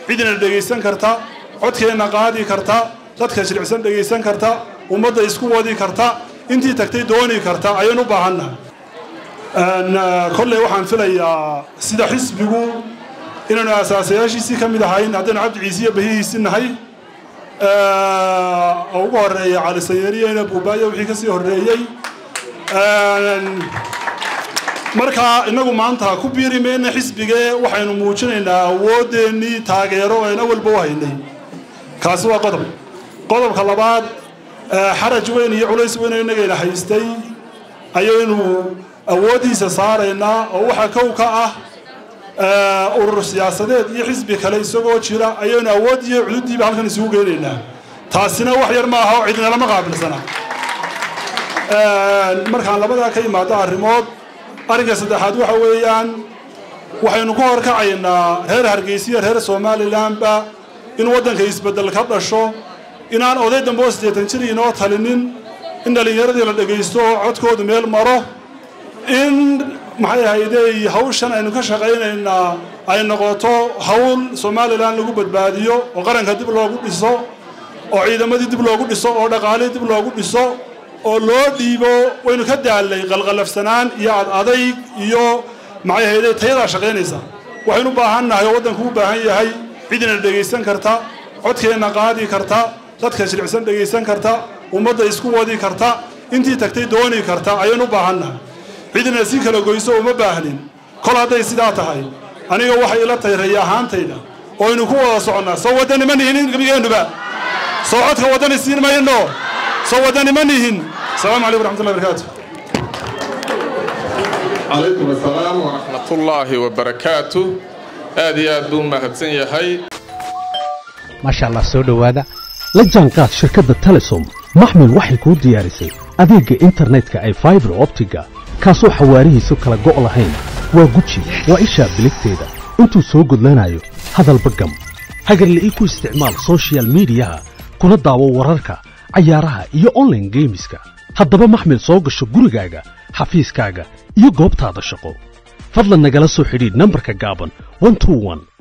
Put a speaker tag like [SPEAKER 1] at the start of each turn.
[SPEAKER 1] cidina dhegaysan karta codkeenna qaadi karta dadka shiricsan dhegaysan karta ummadda isku wadi karta intii tagtay dooni karta ayaynu u baahannahay kolley waxaan filayaa sida xisbigu inaynu asaasayaashiisii ka mid ahayn haddaynu cabdi ciisiyo bahihiisii nahay oo ugu horeeya cali sayariyena buubaayo wixii ka sii horreeyey markaa innagu maanta ku biiri mayna xisbigee waxaynu muujinaynaa awoodeennii taageero ayna walba u haynay kaasi waa qodob qodobka labaad xaraj weyn iyo culays weyn oo innagayna haystay ayaynu awooddiisa saaraynaa oo waxaa kow ka ah urur siyaasadeed iyo xisbi kale isagoo jira ayaynu awood iyo cududdiiba halkan isugu geynaynaa taasina wax yar ma aha oo cidina lama qaabilsana markaan labadaa ka imaado arrimood arrinka saddexaad waxa weeyaan waxaynu ku horkacaynaa reer hargeysiya reer somalilanba in waddanka isbeddel ka dhasho inaan oday dambe oo siddeetan jir inoo talinin in dhallinyaradii la dhegaysto oo codkoodu meel maro in maxay ahaydey hawshan aynu ka shaqaynaynaa ay noqoto hawl somalilan lagu badbaadiyo oo qaranka dib loogu dhiso oo ciidamadii dib loogu dhiso oo dhaqaalihii dib loogu dhiso oo loo dhiibo waynu ka daallay qalqalafsanaan iyo ad adayg iyo maxay ahaydey tayadaa shaqaynaysa waxaynu u baahan nahay oo waddanku u baahan yahay cidina dhegaysan karta codkeenna qaadi karta dadka shiricsan dhegaysan karta ummadda isku wadi karta intii tagtay dooni karta ayaynu u baahan nahay cidina si kala goyso uma baahnin kol hadday sidaa tahay aniga waxay ila tahay raya ahaantayda oo aynu ku wada soconnaa soo waddani ma nihin gebigeennuba soo codka waddani siin mayno soo waddani ma nihin asalaamu calaykum waraxmatullahi barakaatu
[SPEAKER 2] calaykum asalaam waraxmatullaahi wabarakaatu aad iyo aad buu mahadsan yahay
[SPEAKER 3] maasha allah soo dhowaada la jaanqaad shirkadda telesom maxmil waxay kuu diyaarisay adeegga internetka ay faibar optiga kaasoo xawaarihiisu kala go' lahayn waa guji waa ishaa biligteeda intuu soo gudlanayo hadalba gam hagarle ii ku isticmaal sochial midiyaha kuna daawo wararka cayaaraha iyo onlaine geemiska haddaba maxmil soo gasho gurigaaga xafiiskaaga iyo goobtaada shaqo fadlan nagala soo xidhiidh nambarka gaaban